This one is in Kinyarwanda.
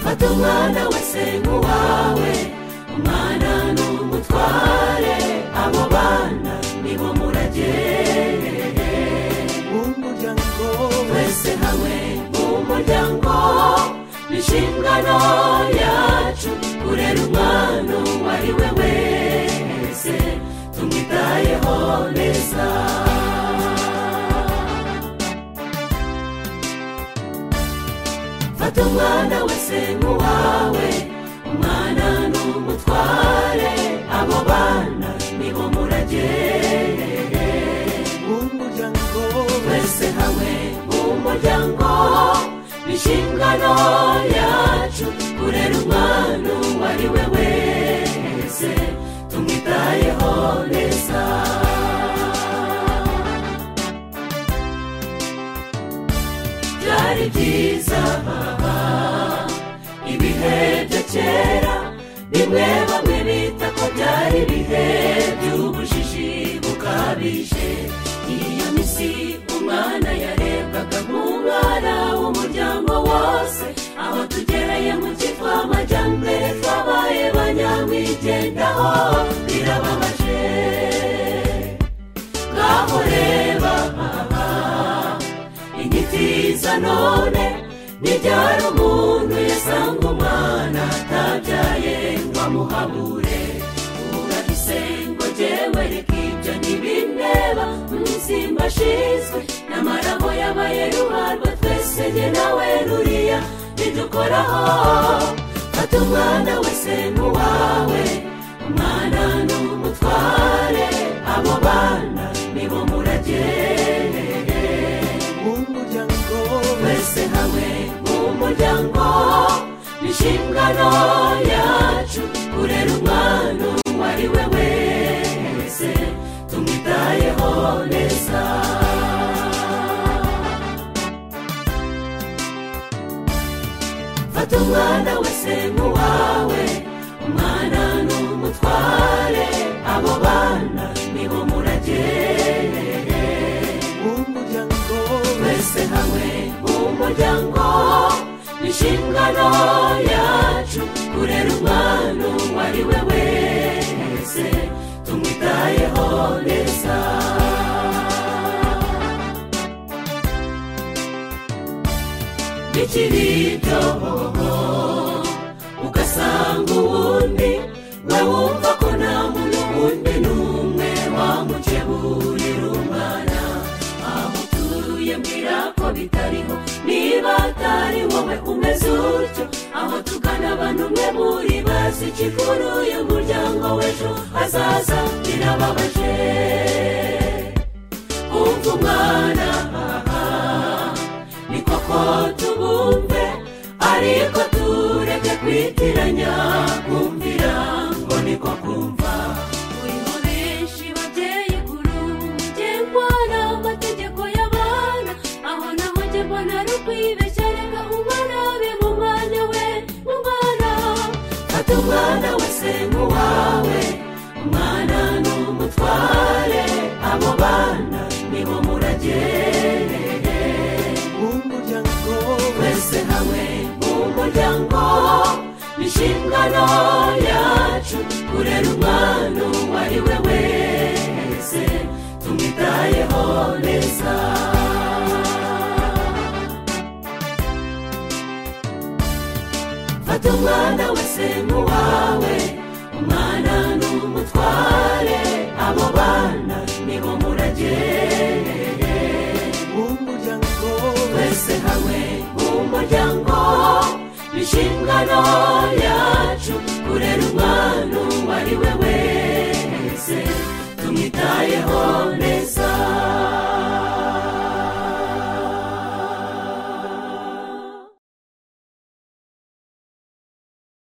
ufite umwana wese nk'uwawe umwana ni umutware abo bana nibo muragere umuryango twese hamwe umuryango ni inshingano yacu kurera umwana uwo ari we wese tumwitayeho neza fata umwana wese nk'uwawe umwana ni umutware abo bana nibo muragere umuryango twese hamwe umuryango ni inshingano yacu kurera umwana uwo ari we wese tumwitayeho neza byari byiza baba ibihe bya kera bimwe bamwe bita ko byari ibihe by'ubujiji bukabije iyo minsi umwana yarebwaga nk'umwana w'umuryango wose aho tugereye mu cyitwa amajyambere twabaye ba nyamwigendaho birababaje ngaho reba aha inyiti za none ntibyara umuntu yasanga umwana atabyaye ngo amuhabure urahise ngo jyewe reka ibyo ntibindeba umunsi mbashizwe n'amaraho yabaye ruharwa twese jye nawe ruriya bidukoraho fata umwana wese n'uwawe umwana ni umutware abo bana nibo muragere umuryango twese hamwe umuryango ni inshingano yacu kurera umwana uwo ari we wese tumwitayeho neza fata umwana wese nk'uwawe umwana ni umutware abo bana nibo muragere umuryango twese hamwe umuryango ni inshingano yacu kurera umwana uwo ari we wese tumwitayeho neza bikiri ibyohoho ugasanga uwundi we wumva ko nta muntu wundi n'umwe wamukeburira umwana aho utuye mbwira ko bitariho niba atari wowe umeze utyo aho tugana abantu umwe muri bazi ikikuru y'umuryango w'ejo hazaza birababaje kumva umwana aha ni koko tubumve ariko tureke kwitiranya kumvira ngo niko kumva uriho benshi babyeyi kuru njye mbona amategeko y'abana aho naho njye mbona ari ukwibeshya reka umwana abe mu mwanya we umwana fata umwana wese nk'uwawe umwana ni umutware abo bana nibo muragere umuryango twese hamwe umuryango ni inshingano yacu kurera umwana uwo ari we wese tumwitayeho neza fata umwana wese nk'uwawe umwana ni umutware abo bana nibo muragere umuryango twese hamwe umuryango ni inshingano